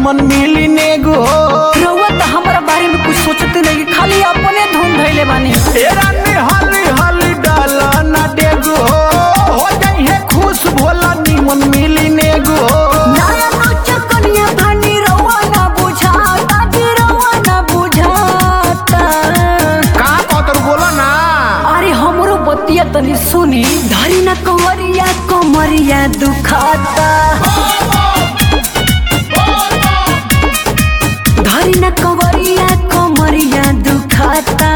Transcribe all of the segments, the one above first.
निमन मिली नेगो रउआ तो हमारा बारे में कुछ सोचते नहीं खाली अपने धुन धैले बानी ए रानी हली हली डाला ना डेगो हो जाई है खुश भोला निमन मिली नेगो नया नोचर कनिया भानी रउआ ना बुझाता जी रउआ ना बुझाता का कतर बोला ना अरे हमरो बतिया तनी सुनी धरी ना कंवरिया कमरिया दुखाता धरी ना कंवरिया कमरिया दुखाता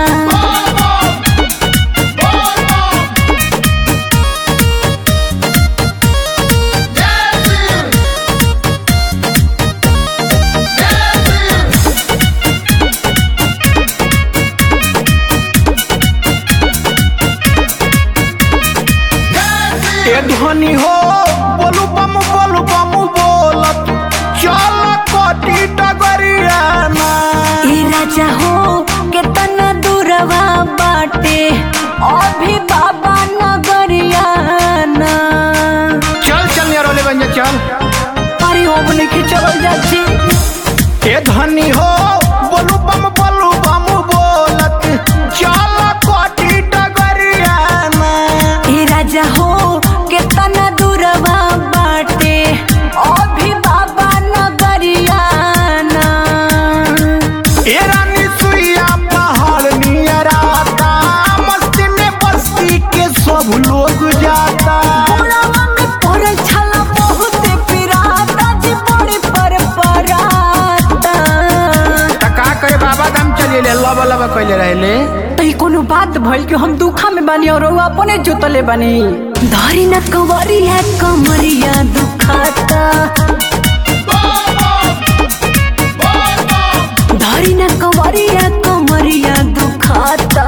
ए ध्वनि हो बोलू बम बोलू बम बोलत चल कोटी डगरिया ना ए राजा हो केतना दूरवा बाटे अभी बाबा नगरिया ना चल चल यार ओले बन जा चल अरे अब नहीं चल जाची ए ध्वनि हो बोलू बम बोलू बम बोलत चल कोटी डगरिया ना ए राजा हो केतना दूरवा बाटे अभी बाबा नगरिया ना ए रानी सुइया पहाड़ नियर आता मस्ती में बस्ती के सब लोग जाता बुढ़ावा में पड़ल छला बहुत पिराता जी बड़ी पर पराता त का करे बाबा दाम चले लब लब कइले रहले तई कोनो बात भइल कि हम दुखा में बानी और रउआ अपने जोतले बानी धरी न कंवरिया कमरिया दुखाता धरी न कंवरिया कमरिया दुखाता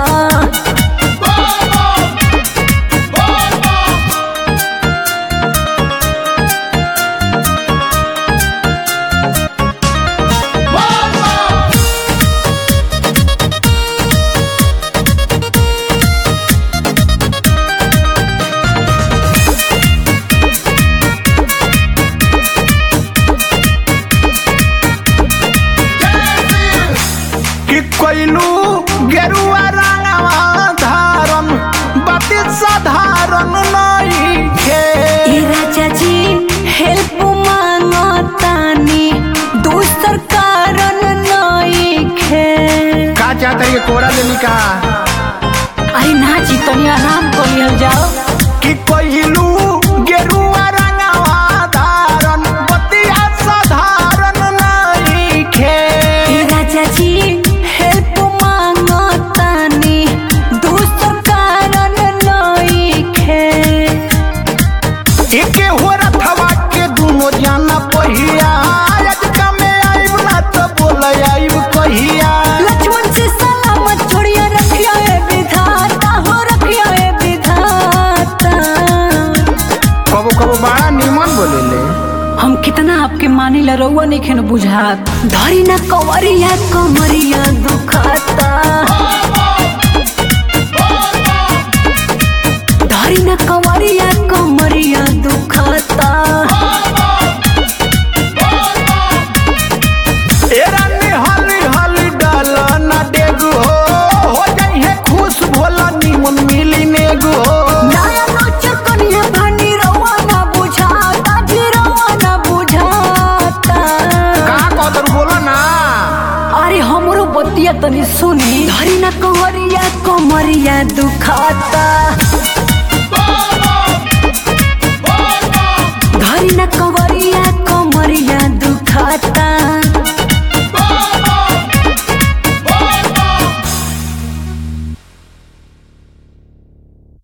कि कोइलू गेरुआ रंगवा धारम बाती साधारण नहीं खे ए राजा जी हेल्प मांगतानी दूसर कारण नइखे का चाहत के कोरा लेनी का अरे ना जी तनी आराम कर लिहल जाओ कि कोइलू गेरुआ रंगवा धारम बाती साधारण नहीं खे ए राजा जी हेल्प मांगतानी दूसर कारण नइखे एके हो रथवा के दुनो जाना पहिया आज कमे आइब ना तो बोल आइब कहिया लक्ष्मण से सलामत छोड़िया रखिया ए विधाता हो रखिया ए विधाता कबो कबो बड़ा निमन बोलेले हम कितना आपके मानी ला रउआ नहीं खेन बुझात धरी ना कंवरिया कमरिया दुखाता धरी ना कंवरिया कमरिया दुखाता ए रानी हली हली डाला ना डेगो हो जाई है खुश भोला निमन मिली नेगो नया नोचर कनिया भानी रउआ ना बुझाता जी रउआ ना बुझाता का कदर बोला ना अरे हमरो बतिया तनी सुनी धरी ना कंवरिया कमरिया दुखाता